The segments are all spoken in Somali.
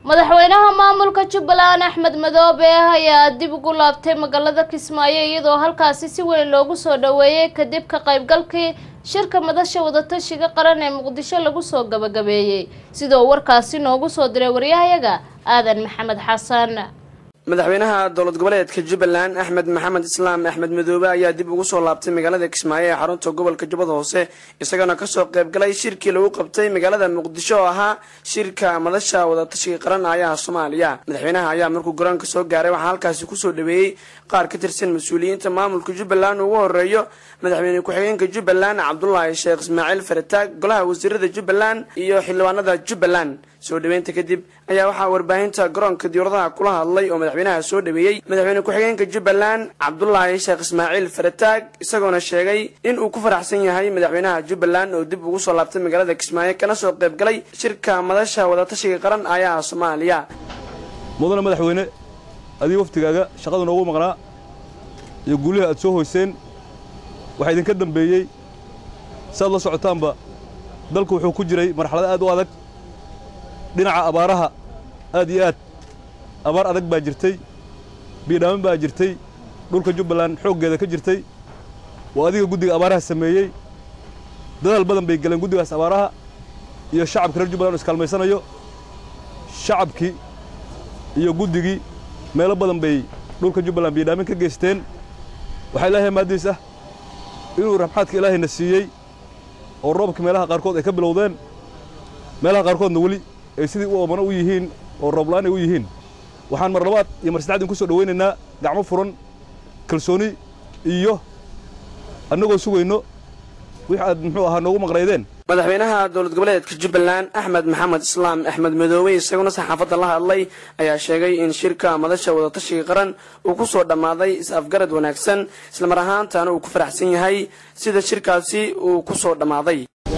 madaxweynaha maamulka jubbaland axmed madoobe ayaa dib ugu laabtay magaalada kismaayo iyadoo halkaasi si weyn loogu soo dhaweeyey kadib ka qaybgalkii shirka madasha wadatashiga qaran ee muqdisho lagu soo gabagabeeyey sidoo warkaasi noogu soo diray waryahayaga aadan maxamed xasan madaxweynaha dowlad goboleedka jubbaland axmed maxamed islaam axmed madoobe ayaa dib ugu soo laabtay magaalada kismaayo ee xarunta gobolka jubbada hoose isagana kasoo qaybgalay shirkii lagu qabtay magaalada muqdisho oo ahaa shirka madasha wadatashiga qaran aayaha soomaaliya madaxweynaha ayaa markuu garoonka soo gaaray waxaa halkaasi kusoo dhaweeyey qaar ka tirsan mas-uuliyiinta maamulka jubbaland ugu horeeyo madaxweyne ku-xigeenka jubbaland cabdulaahi sheekh ismaaciil farataag golaha wasiirada jubbaland iyo xildhibaanada jubbaland soo dhaweynta kadib ayaa waxaa warbaahinta garoonka diyauradaha kula hadlay oo madaxweynaha soo dhaweeyey madaxweyne ku-xigeenka jubbaland cabdulaahi sheekh ismaaciil farataag isagoona sheegay in uu ku faraxsan yahay madaxweynaha jubbaland oo dib ugu soo laabtay magaalada kismaayo kana soo qaybgalay shirka madasha wadatashiga qaran aayaha soomaaliya mudane madaxweyne adiga waftigaaga shaqada noogu maqnaa iyo guulihii aad soo hoyseen waxaa idinka dambeeyey saaad la socotaanba dalku wuxuu ku jiray marxalado aad u adag dhinaca abaaraha aad iyo aad abaar adag baa jirtay biidhaamin baa jirtay dhulka jubbaland xooggeeda ka jirtay waa adiga guddiga abaaraha sameeyey dadaal badan bay galeen guddigaas abaaraha iyo shacabka reer jubbaland o iskaalmaysanayo shacabkii iyo guddigii meelo badan bay dhulka jubbaland biidhaamin ka geysteen waxaa ilaahay maaddiis ah inuu rabxaadka ilaahayna siiyey oo roobka meelaha qaarkood ay ka bilowdeen meelaha qaarkoodna weli ay sidii u oomano u yihiin oo roobla'aan ay u yihiin waxaan mar labaad iyo mar saddexaad idinku soo dhowaynaynaa gacmo furan kalsooni iyo annagoo sugayno wix aad muxuu ahaa noogu maqnaydeen madaxweynaha dowlad goboleedka jubbaland axmed maxamed islaam axmed madoobe isaguna saxaafadda la hadlay ayaa sheegay in shirka madasha wadatashiga qaran uu ku soo dhammaaday is-afgarad wanaagsan islamar ahaantaana uu ku faraxsan yahay sida shirkaasi uu ku soo dhammaaday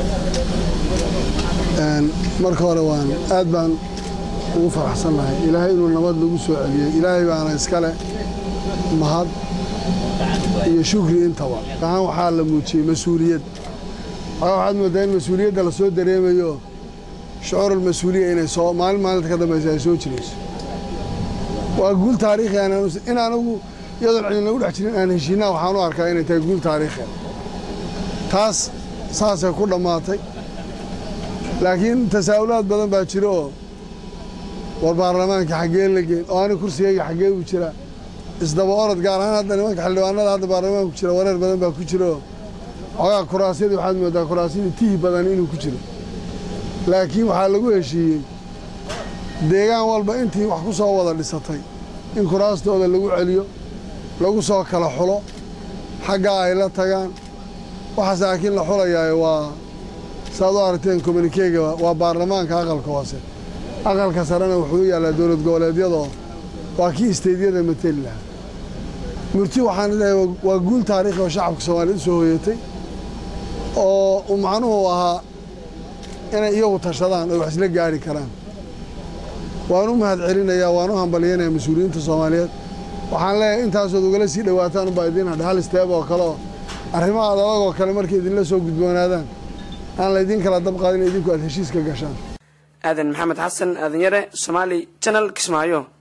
marka hore waan aad baan ugu faraxsannahay ilaahay inuu nabad lagu soo celiyey ilaahay baana iskale mahad iyo shukri intaba ahaan waxaa la muujiyey mas-uuliyad waxaad moodaa in mas-uuliyadda la soo dareemayo shucuurul mas-uuliya inay soo maalin maalinta ka dambaysa ay soo jirayso waa guul taariikhi in anagu iyadoon cidin lagu dhex jirin aan heshiinaa waxaan u arkaa inay tahay guul taariikhi taas saasay ku dhammaatay laakiin tasaa'ulaad badan baa jira oo war baarlamaanka xaggee la geen oo ani kursigayga xaggee u jira isdaba orod gaar ahaan hadda nimanka xildhibaanada hadda baarlamaanka ku jira wareer badan baa ku jira oo xoogaa kuraasyadii waxaad moodaa kuraasyadii tihi badan inuu ku jiro laakiin waxaa lagu heshiiyey deegaan walba intii wax ku soo wada dhisatay in kuraastooda lagu celiyo lagu soo kala xulo xaggaa ay la tagaan waxaas laakiin la xulayaayo waa saaad u aragteen communikeega waa baarlamaanka aqalka hoose aqalka sarena wuxuu u yaallaa dowlad goboleedyadoo waa kii isteydyada mateli lahaa murti waxaan leeyahay waa guul taariikhi oo shacabka soomaaliyed u soo hoyatay oo uu macnuhu ahaa inay iyagu tashadaan oy wax isla gaari karaan waan u mahad celinayaa waan u hambalyanayaa mas-uuliyiinta soomaaliyeed waxaan leeyahay intaasood ugala sii dhowaataan ubaa idiin hadha hal isteeb oo kale oo arrimaha adag oo kale markay idinla soo gudboonaadaan aan laydin kala dabqaadin idinku aad heshiiska gashaan aadan maxamed xasan aadan yare somaali janal kismaayo